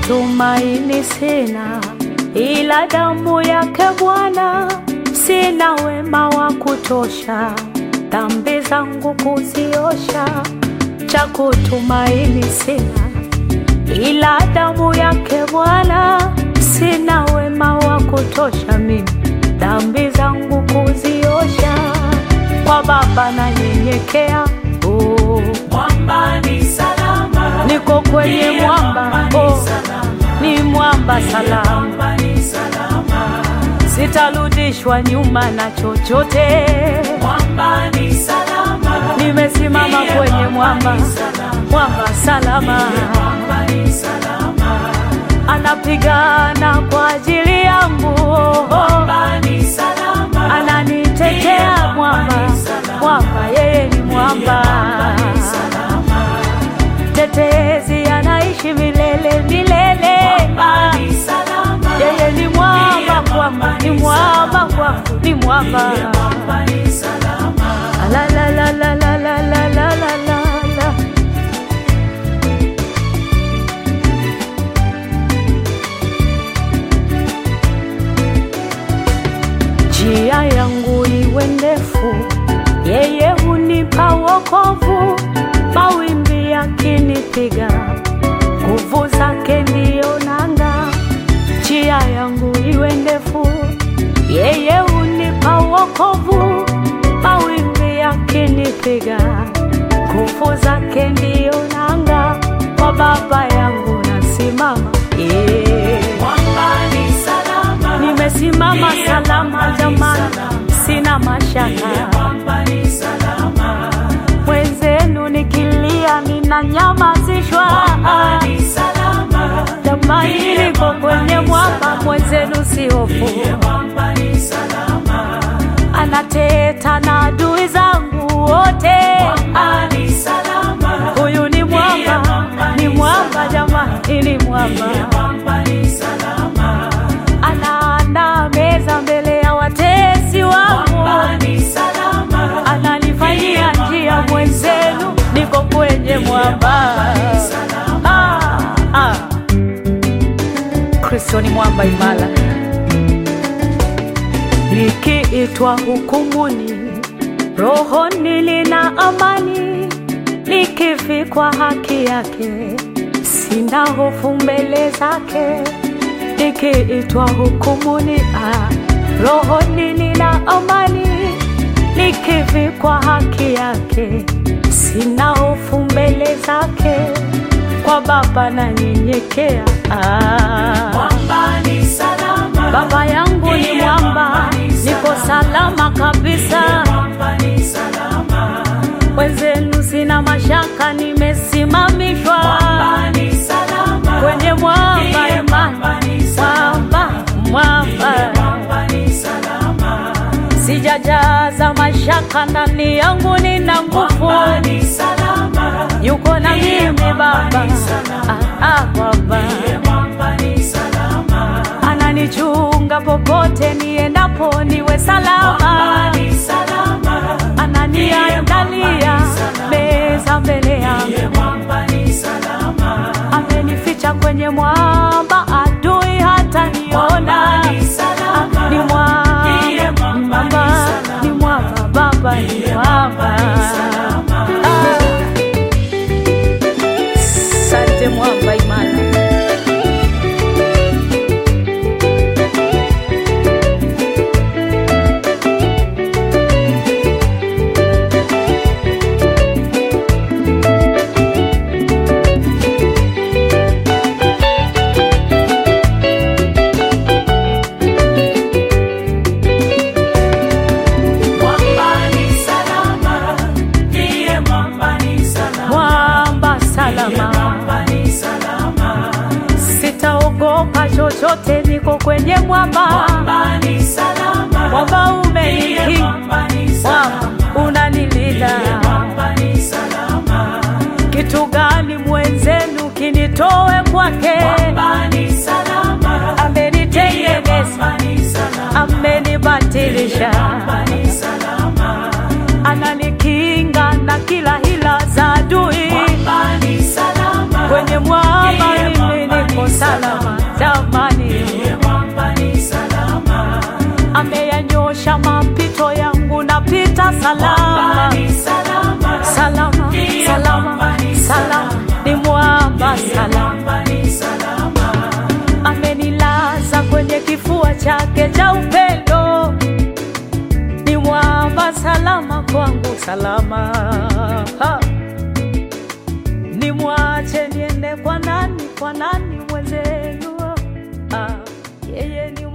tumaini sina, ila damu yake Bwana. Sina wema wa kutosha, dhambi zangu kuziosha. Cha kutumaini sina, ila damu yake Bwana. Sina wema wa kutosha mimi, dhambi zangu kuziosha. Kwa Baba nanyenyekea, oh. Mwamba ni salama, Niko kwenye Ndiye mwamba, mwamba ni oh. salama. Ni mwamba salama, mwamba ni salama, sitarudishwa nyuma na chochote. mwamba ni salama, Nimesimama Ndiye kwenye mwamba mwamba, ni salama. mwamba salama, mwamba ni salama, anapigana kwa ajili yangu, mwamba ni salama, ananitetea mwamba, mwamba yeye ni mwamba, mwamba ni salama, tetezi anaishi milele milele. mwamba ni salama, Yeye ni mwamba kwangu, ni mwamba kwangu, ni mwamba. mwamba ni salama, La la la la la la la la la la la. Njia yangu iwe ndefu, yeye hunipa wokovu. Mawimbi yakinipiga, nguvu zake ndiyo nanga. Njia yangu iwe ndefu, yeye hunipa wokovu. Mawimbi yakinipiga, nguvu zake ndiyo nanga. Kwa Baba yangu nasimama, yeah. mwamba ni salama, Nimesimama salama jamani, sina mashaka. mwamba ni salama, Mwenzenu nikilia ninanyamazishwa. mwamba ni salama, Jamani, niko kwenye mwamba, mwenzenu si hofu. mwamba ni salama, Anateta na adui zangu wote. mwamba ni salama, Huyu ni mwamba, ni mwamba jamani, ni mwamba. mwamba ni salama, Anaandaa meza mbele ya watesi wangu. mwamba ni salama, ananifanyia njia mwenzenu, niko kwenye mwamba. Ah, ah. Kristo ni mwamba imara, nikiitwa hukumuni, rohoni nina amani, nikivikwa haki yake, sina hofu mbele zake. Nikiitwa hukumuni, ah, rohoni nina amani, nikivikwa haki yake, sina hofu mbele zake. Kwa Baba nanyenyekea, ah. mwamba ni salama, Baba yangu ni mwamba, niko salama kabisa. mwamba ni salama, Wenzenu sina mashaka, nimesimamishwa mwamba ni salama, kwenye mwamba imani, mwamba ni salama, mwamba mwamba, mwamba ni salama, sijajaza mashaka ndani yangu, nina nguvu, mwamba ni salama, yuko na mimi Baba, ah, ah, Baba mwamba ni salama, ananichunga popote niendapo, niwe salama. mwamba ni salama, ananiandalia meza mbele yangu, mwamba ni salama, amenificha kwenye mwamba, adui hata niona. ni salama, Ni mwamba, Ndiye mwamba, ni mwamba, salama. ni mwamba, Baba ni mwamba. salama. Ah. Asante mwamba imara. Mwamba ni salama, ndiye mwamba ni salama, Mwamba salama, mwamba ni salama, sitaogopa chochote, niko kwenye mwamba. mwamba ni salama, Mwamba ndiye umenikinga, mwamba ni mwamba salama, unanilinda. mwamba ni salama, Kitu gani mwenzenu kinitoe kwake? mwamba ni salama, ndiye Amenitengeneza, mwamba ni salama, amenibatilisha, mwamba ni salama, ananikinga na kila hila za adui. mwamba ni salama, Kwenye mwamba Ndiye mimi mwamba niko ni salama jamani, Yeye mwamba ni salama. ameyanyosha mapito yangu, napita Mwamba salama ni salama. salama Ndiye salama mwamba ni salama, salama. ni mwamba Yeye salama, mwamba ni salama. amenilaza kwenye kifua chake cha upendo, ni mwamba salama kwangu, salama ha. Nimwache niende kwa nani, kwa nani mwenzenu? Ah, yeye ni